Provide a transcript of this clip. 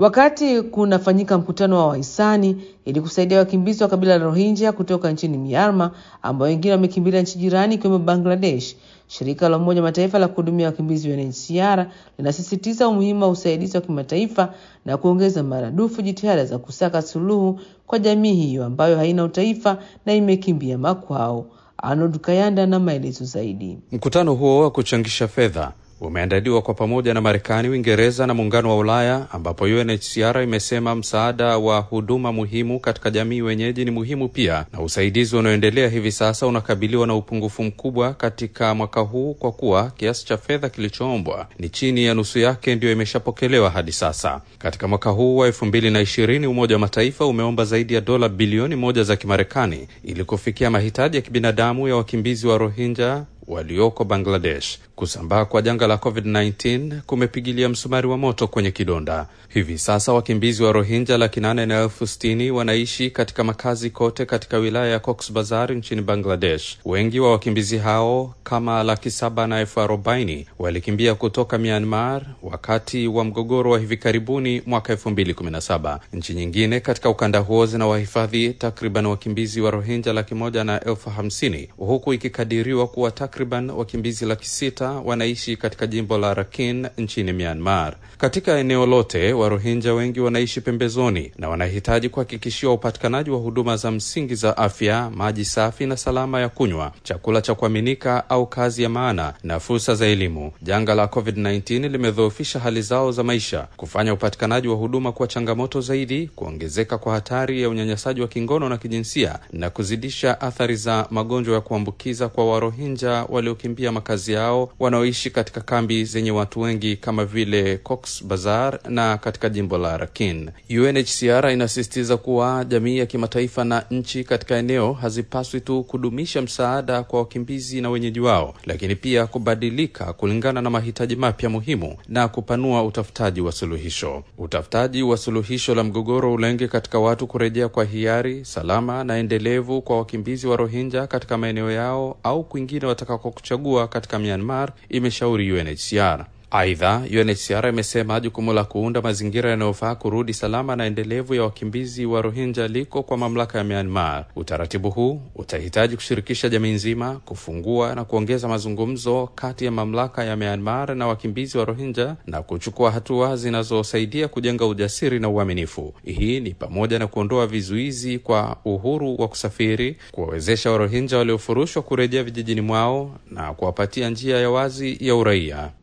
Wakati kunafanyika mkutano wa wahisani ili kusaidia wakimbizi wa kabila la Rohingya kutoka nchini Myanmar ambao wengine wamekimbilia nchi jirani ikiwemo Bangladesh, shirika la Umoja Mataifa la kuhudumia wakimbizi UNHCR linasisitiza umuhimu wa usaidizi wa kimataifa na kuongeza maradufu jitihada za kusaka suluhu kwa jamii hiyo ambayo haina utaifa na imekimbia makwao. Arnold Kayanda na maelezo zaidi. Mkutano huo wa kuchangisha fedha umeandaliwa kwa pamoja na Marekani, Uingereza na Muungano wa Ulaya, ambapo UNHCR imesema msaada wa huduma muhimu katika jamii wenyeji ni muhimu pia, na usaidizi unaoendelea hivi sasa unakabiliwa na upungufu mkubwa katika mwaka huu, kwa kuwa kiasi cha fedha kilichoombwa ni chini ya nusu yake ndiyo imeshapokelewa hadi sasa. Katika mwaka huu wa elfu mbili na ishirini Umoja wa Mataifa umeomba zaidi ya dola bilioni moja za Kimarekani ili kufikia mahitaji ya kibinadamu ya wakimbizi wa Rohingya walioko Bangladesh. Kusambaa kwa janga la COVID-19 kumepigilia msumari wa moto kwenye kidonda. Hivi sasa wakimbizi wa Rohingya laki nane na elfu sitini wanaishi katika makazi kote katika wilaya ya Cox Bazar nchini Bangladesh. Wengi wa wakimbizi hao kama laki saba na elfu arobaini walikimbia kutoka Myanmar wakati wa mgogoro wa hivi karibuni mwaka elfu mbili kumi na saba. Nchi nyingine katika ukanda huo zina wahifadhi takriban wakimbizi wa Rohingya laki moja na elfu hamsini huku ikikadiriwa kuwa takriban wakimbizi laki sita wanaishi katika jimbo la Rakhine nchini Myanmar. Katika eneo lote, Warohinja wengi wanaishi pembezoni na wanahitaji kuhakikishiwa upatikanaji wa huduma za msingi za afya, maji safi na salama ya kunywa, chakula cha kuaminika au kazi ya maana na fursa za elimu. Janga la COVID-19 limedhoofisha hali zao za maisha, kufanya upatikanaji wa huduma kuwa changamoto zaidi, kuongezeka kwa hatari ya unyanyasaji wa kingono na kijinsia na kuzidisha athari za magonjwa ya kuambukiza kwa Warohinja waliokimbia makazi yao wanaoishi katika kambi zenye watu wengi kama vile Cox Bazar na katika jimbo la Rakhine. UNHCR inasisitiza kuwa jamii ya kimataifa na nchi katika eneo hazipaswi tu kudumisha msaada kwa wakimbizi na wenyeji wao, lakini pia kubadilika kulingana na mahitaji mapya muhimu na kupanua utafutaji wa suluhisho. Utafutaji wa suluhisho la mgogoro ulenge katika watu kurejea kwa hiari, salama na endelevu kwa wakimbizi wa Rohingya katika maeneo yao au kwingine watakako kuchagua katika Myanmar, imeshauri UNHCR. Aidha, UNHCR imesema jukumu la kuunda mazingira yanayofaa kurudi salama na endelevu ya wakimbizi wa Rohingya liko kwa mamlaka ya Myanmar. Utaratibu huu utahitaji kushirikisha jamii nzima, kufungua na kuongeza mazungumzo kati ya mamlaka ya Myanmar na wakimbizi wa Rohingya na kuchukua hatua zinazosaidia kujenga ujasiri na uaminifu. Hii ni pamoja na kuondoa vizuizi kwa uhuru wa kusafiri, kuwawezesha Warohingya waliofurushwa kurejea vijijini mwao na kuwapatia njia ya wazi ya uraia.